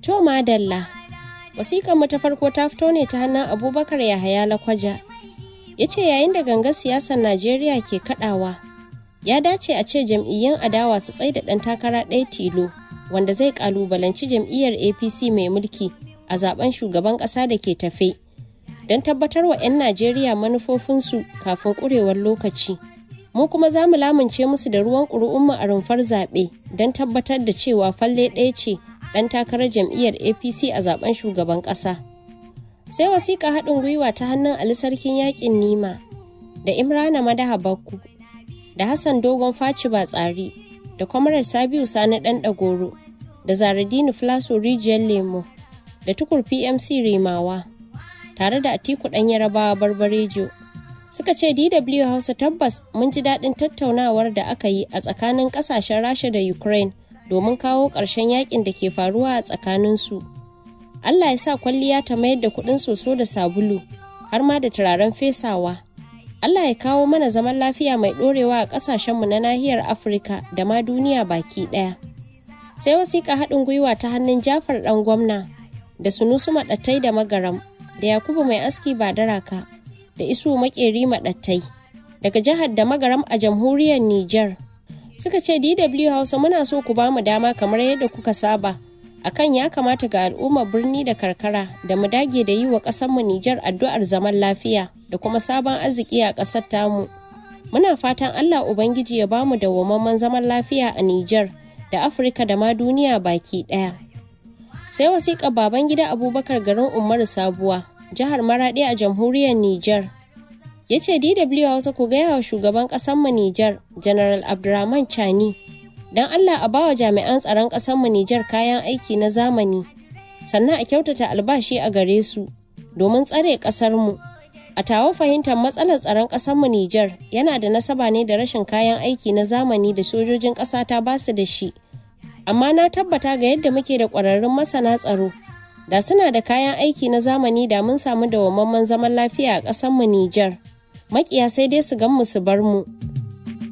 To madalla, wasiƙar mu ta farko ta fito ne ta hannun Abubakar Yahaya Lakwaja. Ya ce yayin da gangar siyasar Najeriya ke kaɗawa, ya dace a ce jam'iyyun adawa su tsaida ɗan takara ɗaya tilo wanda zai ƙalubalanci jam'iyyar APC mai mulki a zaben shugaban ƙasa da ke tafe. Don tabbatar wa 'yan Najeriya manufofinsu kafin ƙurewar lokaci. Mu kuma za mu lamunce musu da ruwan ƙuri'unmu a rumfar zaɓe don tabbatar da cewa falle ɗaya ce ɗan takarar jam'iyyar apc a zaben shugaban ƙasa sai wasiƙa haɗin gwiwa ta hannun ali sarkin yaƙin nima da imrana madaha bakku da hassan dogon faci ba tsari da kwamarar sabiu sani ɗan ɗagoro da zaradini flaso rijiyar lemo da tukur pmc rimawa tare da atiku ɗan yarabawa barbarejo suka ce dw hausa tabbas mun ji daɗin tattaunawar da aka yi a tsakanin ƙasashen rasha da ukraine domin kawo ƙarshen yakin da ke faruwa a tsakaninsu. Allah ya sa kwalliya ta mayar da kuɗin soso da sabulu har ma da turaren fesawa. Allah ya kawo mana zaman lafiya mai ɗorewa a ƙasashenmu na nahiyar Afirka da ma duniya baki ɗaya. Sai wasiƙa haɗin gwiwa ta hannun Jafar ɗan gwamna da Sunusu Maɗattai da Magaram da Yakubu mai aski Badaraka da Isu Maƙeri Maɗattai daga jihar da Magaram a jamhuriyar Nijar. suka ce DW Hausa muna so ku ba mu dama kamar yadda kuka saba akan ya kamata ga al'ummar birni da karkara da mu dage da yi wa ƙasarmu Nijar addu'ar zaman lafiya da kuma sabon arziki a ƙasar tamu. Muna fatan Allah Ubangiji ya bamu dawwammamen zaman lafiya a Nijar da Afirka da ma duniya baki ɗaya. Sai wasiƙar baban gida Abubakar garin Umaru Sabuwa, jihar Maraɗi a jamhuriyar Nijar. ya ce DW Hausa ku gaya wa shugaban mu Nijar, General Abdurrahman Chani, don Allah a bawa jami'an tsaron mu Nijar kayan aiki na zamani, sannan a kyautata albashi a gare su, domin tsare ƙasarmu. A tawo fahimtar matsalar tsaron mu Nijar yana da nasaba ne da rashin kayan aiki na zamani da sojojin ƙasa ta basu da shi. Amma na tabbata ga yadda muke da ƙwararrun masana tsaro, da suna da kayan aiki na zamani da mun samu dawwammamen zaman lafiya a ƙasarmu Nijar. makiya sai dai su gan mu su bar mu